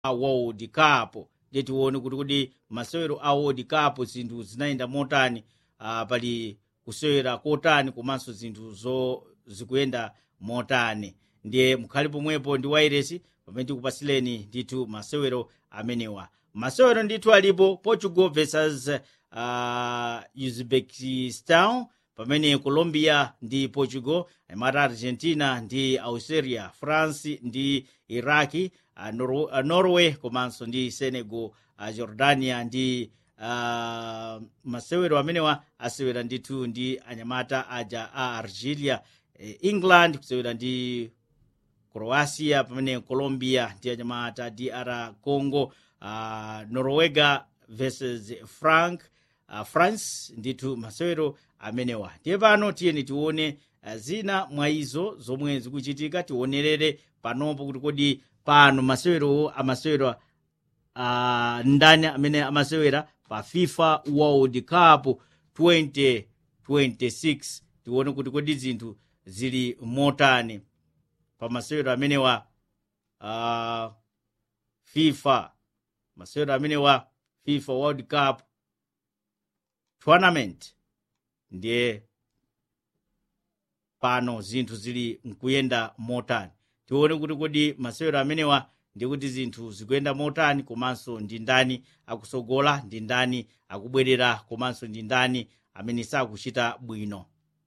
a world cup ndiye tione kuti kodi masewero a world cup zinthu zinayenda motani uh, pali kusewera kotani komanso zinthu zo zikuyenda motani ndiye mukhale pomwepo ndi wairesi pamene tikupasileni ndithu masewero amenewa masewero ndithu alipo portugal versus uh, uzbekistan pamene colombia ndi portugal amata argentina ndi australia france ndi iraki uh, Nor uh, norway komanso ndi senegal uh, jordania ndi uh, masewero amenewa asewera ndithu ndi anyamata aja a argelia eh, england kusewera ndi croatia pamene colombia ndi anyamata dr congo uh, norwega versus frank uh, france ndithu masewero amenewa ndiye pano tiyeni tione uh, zina mwa izo zomwe zikuchitika tionerere panopo kuti kodi pano masewero amasewera uh, ndani amene amasewera pa fifa world cup 2026 tione kuti kodi zinthu zili motani pa masewero amenewa uh, fifa masewero amenewa fifa world cup tournament ndiye pano zinthu zili mkuyenda motani tione kuti kodi masewero amenewa ndi kuti zinthu zikuyenda motani komanso ndi ndani akusogola ndi ndani akubwerera komanso ndi ndani amene sakuchita bwino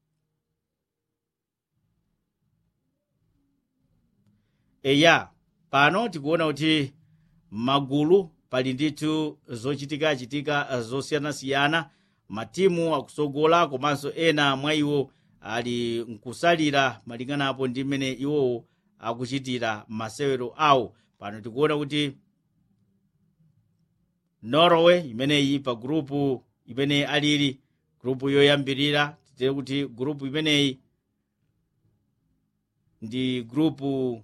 eya pano tikuona kuti magulu pali ndithu zochitikachitika zosiyanasiyana matimu akusogola komanso ena mwa iwo ali nkusalira malinganapo ndi mmene iwowo akuchitira masewero awo pano tikuona kuti norway imeneyi pa grupu imene alili grupu yoyambirira titere kuti grupu imeneyi ndi grupu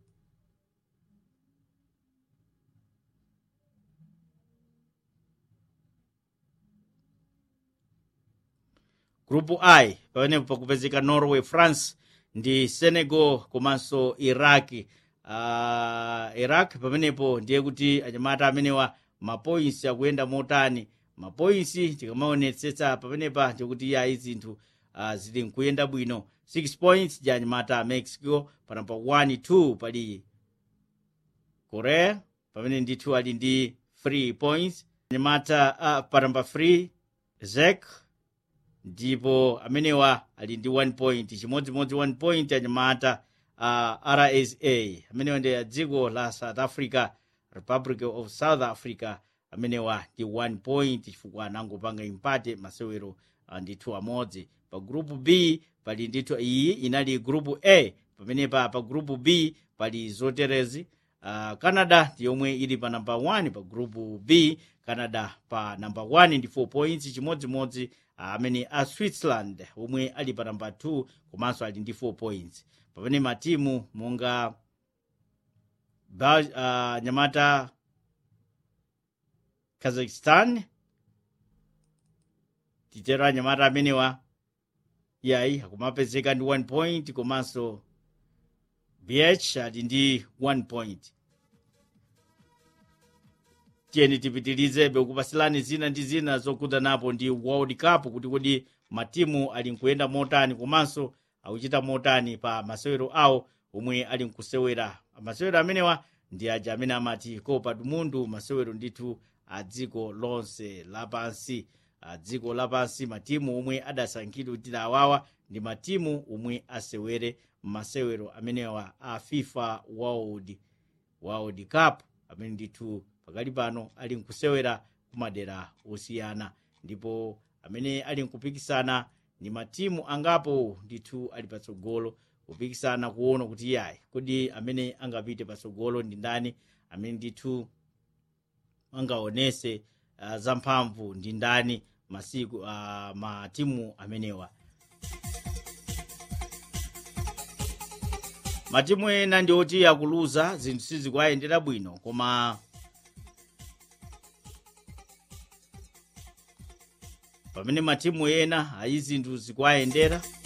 grupu i pamenepo pakupezeka norway france ndi senegal komanso iraki uh, iraq pamenepo ndiye kuti anyamata amenewa mapoints akuyenda motani mapoints tikamaonetsetsa pamenepa ndikuti yayi zinthu uh, zili nkuyenda bwino 6 points ja anyamata a mexico panapa 1 2 pali korea pamene ndithu ali ndi 3 points anyamata uh, panamba 3 zek ndipo amenewa ali ndi 1 point chimodzimodzi 1 point anyamata uh, rsa amenewa ndi a dziko la south africa republic of south africa amenewa ndi 1 point chifukwa anangopanga impate masewero uh, ndithu amodzi pa grupu b pali ndithu iyi inali grupu a pamenepa pa grupu b pali zoterezi uh, canada ndi yomwe ili pa namba 1 pa grupu b canada pa namba 1 ndi 4 points chimodzimodzi amene a switzerland omwe ali pa namba 2 komanso ali ndi 4 points pamene matimu monga uh, nyamata kazakhstan titero anyamata amenewa yayi akumapezeka ndi 1 point komanso bh ali ndi 1 point tiyeni tipitirizebe kupasilani zina ndi zina zokuta napo ndi world cup kuti kodi matimu ali nkuyenda motani komanso akuchita motani pa masewero awo omwe ali nkusewera masewero amenewa ndi aja amene amati copa do mundo masewero ndithu a dziko lonse lapansi a dziko lapansi matimu omwe adasankhidwa kuti awawa ndi matimu omwe asewere masewero amenewa a fifa world, world cup amene ndithu pakali pano ali nkusewera kumadera osiyana ndipo amene ali nkupikisana ndi matimu angapo ndithu ali patsogolo kupikisana kuona kuti yayi kodi amene angapite patsogolo ndi ndani amene ndithu angaonese uh, zamphamvu ndi ndani masiku uh, matimu amenewa matimu ena ndi oti akuluza zinthu sizikuyendera bwino koma pamene matimu ena ayi zinthu zikuyendera